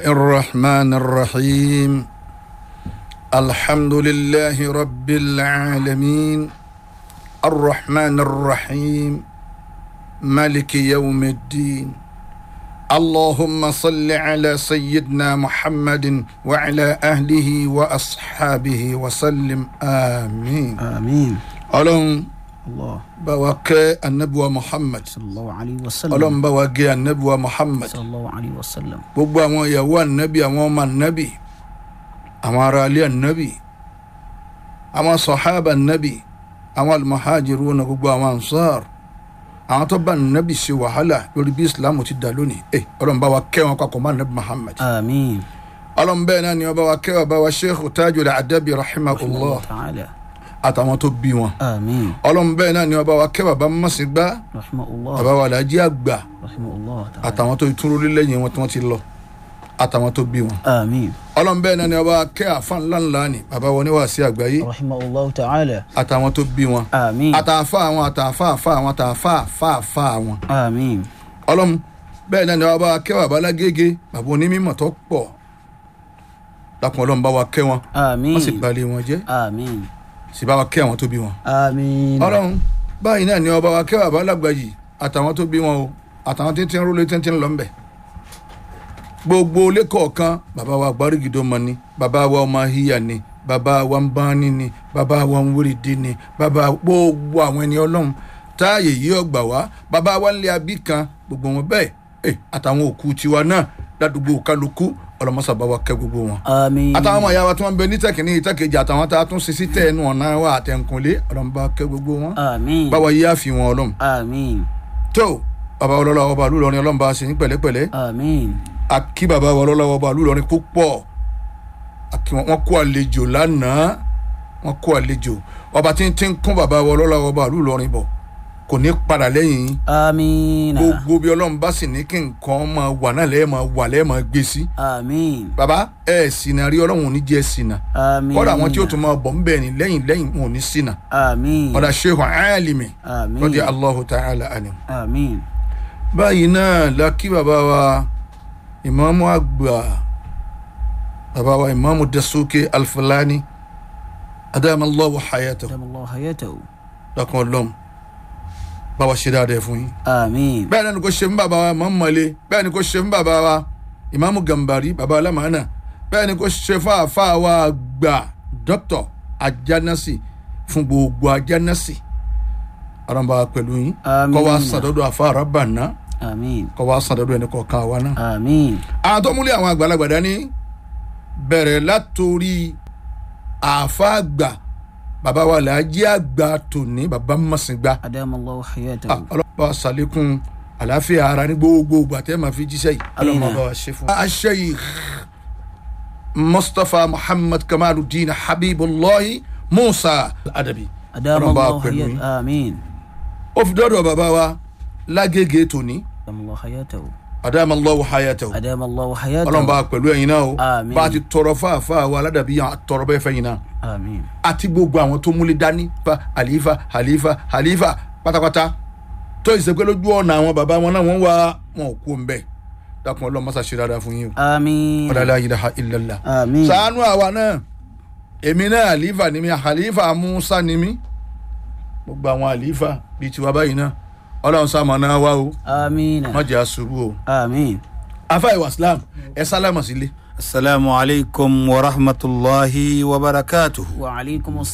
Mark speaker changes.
Speaker 1: الرحمن الرحيم الحمد لله رب العالمين الرحمن الرحيم مالك يوم الدين اللهم صل على سيدنا محمد وعلى اهله واصحابه وسلم امين
Speaker 2: amiin
Speaker 1: ọlọ́run
Speaker 2: allah
Speaker 1: bá wa kẹ́ anabiwa muhammad
Speaker 2: sallallahu alayhi wa sallam
Speaker 1: ọlọ́run bá wa gẹ́ anabiwa muhammad
Speaker 2: sallallahu alayhi wa sallam
Speaker 1: gbogbo àwọn ìyàwó anabi àwọn ọmọ anabi àwọn ará ilé anabi àwọn sọ̀hábà anabi àwọn almuhajiru na gbogbo àwọn ansar àwọn tó bá anabi ṣe wàhálà lórí bí islam ti dà lónìí ẹ ọlọ́run bá wa kẹ́ wọn papọ̀ mọ́ anabi muhammad
Speaker 2: amiin
Speaker 1: ọlọ́run bẹ́ẹ̀ náà ni ọba wa kẹ́ ọba wa sheikh tajul adabi rahimahullah
Speaker 2: ta'ala
Speaker 1: àtàwọn tó bí wọn
Speaker 2: amiin
Speaker 1: ọlọ́run bẹ́ẹ̀ náà ni ọba wa kẹ́ bàbá mọ̀sígbà
Speaker 2: rahimahullah
Speaker 1: bàbá wa làájí àgbà
Speaker 2: rahimahullah ta'ala
Speaker 1: àtàwọn tó tún lórí lẹ́yìn wọn tí wọ́n ti lọ àtàwọn tó bí wọn
Speaker 2: amiin
Speaker 1: ọlọ́run bẹ́ẹ̀ náà ni ọba wa kẹ́ àfa ńlá ńlá ni bàbá wọn ní wàásí àgbáyé
Speaker 2: rahimahullah ta'ala
Speaker 1: àtàwọn tó bí wọn
Speaker 2: amiin
Speaker 1: àtàfà àwọn àtàfà àfà àwọn àtàfà àfà àfà àwọn
Speaker 2: amiin
Speaker 1: ọlọ́run bẹ́ẹ̀ náà ni ọba wa kẹ́ bàbá lágége bàbá onímọ̀ tó pọ̀ lápò ọlọ́run bá wa kẹ́ wọn
Speaker 2: amiin
Speaker 1: wọ́n sì balẹ̀ wọn jẹ́
Speaker 2: amiin
Speaker 1: sì bá wa kẹ́ àwọn tó bí wọn.
Speaker 2: amiin
Speaker 1: ọlọ́run báyìí náà ni ọba wa kẹ́ bàbá lágbàjì àtàwọn tó bí wọn o àtàwọn tí ń tí ń rólé tí ń tí ń lọ ńbẹ̀. gbogbo ilé kọ̀ọ̀kan bàbá wa gbárígidó mọ ni bàbá wa ọmọ híyà ni bàbá wa ń báni ni bàbá wa ń wérìdí ni bàbá gbogbo àwọn ẹni ọlọ́run táàyè yìí ọgbà wá bàbá wa ń lé abí kan gbogbo wọn bẹ́ẹ̀ ẹ̀ àtàwọn òkú tiwa náà ládùúgbò kálukú ọlọmọsàbá wa kẹ́ gbogbo wọn
Speaker 2: amiin
Speaker 1: àtàwọn ọmọ ìyá wa tí wọn bẹ ní tẹkìní ìtẹkẹjì àtàwọn tá a tún ṣe sí tẹ ẹnu ọ̀nà wa àtẹnkùnlé ọlọmọba kẹ́ gbogbo wọn
Speaker 2: amiin
Speaker 1: báwa yí àfi wọn ọlọm
Speaker 2: amiin
Speaker 1: tó bàbá ọlọ́lá ọba àlùlọrin ọlọ́mọba ṣe ní pẹ̀lẹ́pẹ̀lẹ́
Speaker 2: amiin
Speaker 1: àkí bàbá ọlọ́lá ọba àlùlọrin púpọ̀ àkí wọn wọn kó àlejò lánàá wọn kó àlejò ọba tí ń tí ń kún bàbá ọlọ́lá ọba àlùlọrin bọ̀ kò ní padà lẹ́yìn yín
Speaker 2: amiin
Speaker 1: gbogbo bí ọlọ́run bá sì ní kí nǹkan máa wà náà lẹ́ẹ̀ máa wà lẹ́ẹ̀ máa gbé sí
Speaker 2: amiin
Speaker 1: bàbá ẹ̀ ṣìnà rí ọlọ́run ò ní jẹ́ ṣìnà
Speaker 2: amiin
Speaker 1: kọ́dà àwọn tí ó tún máa bọ̀ ń bẹ̀ ní lẹ́yìn lẹ́yìn wọn ò ní ṣìnà
Speaker 2: amiin
Speaker 1: ọ̀dà shehu alimi
Speaker 2: amiin
Speaker 1: lọ́dí allahu ta'ala anim.
Speaker 2: amiin
Speaker 1: báyìí náà la kí bàbá wa ìmáàmù àgbà bàbá wa ìmáàmù dasuke alfulani adamallahu hayatahu
Speaker 2: damallahu hayatahu
Speaker 1: lọ́kàn ọlọ́m báwa ṣe dáadáa fún yín.
Speaker 2: amiin
Speaker 1: bẹ́ẹ̀ náà ni kò ṣe ń bàbá wa ìmáàmù mọ̀lẹ́ bẹ́ẹ̀ ni kò ṣe ń bàbá wa ìmáàmù gàmbàrí bàbá alámàánà bẹ́ẹ̀ ni kò ṣe fáfá wa gbà dókítọ̀ ajánásì fún gbogbo ajánásì aramba pẹ̀lú yín
Speaker 2: Àmín.
Speaker 1: kọ́ wa sàdọ́dọ̀ àfa arábàná
Speaker 2: amiin
Speaker 1: kọ́ wa sàdọ́dọ̀ ẹni kọ̀ọ̀kan wa náà.
Speaker 2: amiin
Speaker 1: àwọn tó múlẹ̀ àwọn àgbàlagbà dání bẹ̀rẹ̀ látòrí àfa àgbà bàbá wa làájí àgbà tòní bàbá mọ̀sìngbà
Speaker 2: adamallahu hayatahu
Speaker 1: ọlọ́pàá sàlékún àlàáfíà ara ní gbogbo ìgbà tẹ́ máa fi jíṣẹ́ yìí ọlọ́mọ bá wa ṣe fún wa. aṣẹ́yìí mustapha muhammad kamaluddin habibullahi musa adabi
Speaker 2: adamallahu
Speaker 1: pẹ̀lú yín.
Speaker 2: hayatahu amiin
Speaker 1: ó fi dọ́dọ̀ bàbá wa lágége tòní
Speaker 2: adamallahu hayatahu
Speaker 1: adamallahu hayatahu
Speaker 2: adamallahu hayatahu
Speaker 1: ọlọ́mọba pẹ̀lú ẹ̀yin náà o
Speaker 2: Àmín.
Speaker 1: bá a ti tọrọ fáfá wa aládàbí yàn tọrọ bẹ́ẹ̀ fẹ́yìn náà
Speaker 2: amiin
Speaker 1: àti gbogbo àwọn tó múlẹ̀ dání fa halifa halifa halifa pátápátá tó ìsèpé lójú ọ̀nà àwọn bàbá wọn náà wọ́n wá wọn ò kú ń bẹ̀ dákun ọlọ́run mọ́sá ṣe dáadáa fún yín o
Speaker 2: amiin
Speaker 1: ọ̀dà la ilaha illallah.
Speaker 2: amiin
Speaker 1: sàánú àwa náà èmi náà halifa ni mi halifa musa ni mi gbogbo àwọn halifa bíi tiwa báyìí náà ọlọ́run sàmọ̀ náà wá o
Speaker 2: amiin
Speaker 1: má jẹ́ àṣùrù o.
Speaker 2: amiin
Speaker 1: afa ìwà islam ẹ sálámà sílé.
Speaker 3: السلام عليكم ورحمة الله وبركاته
Speaker 2: wa alaykum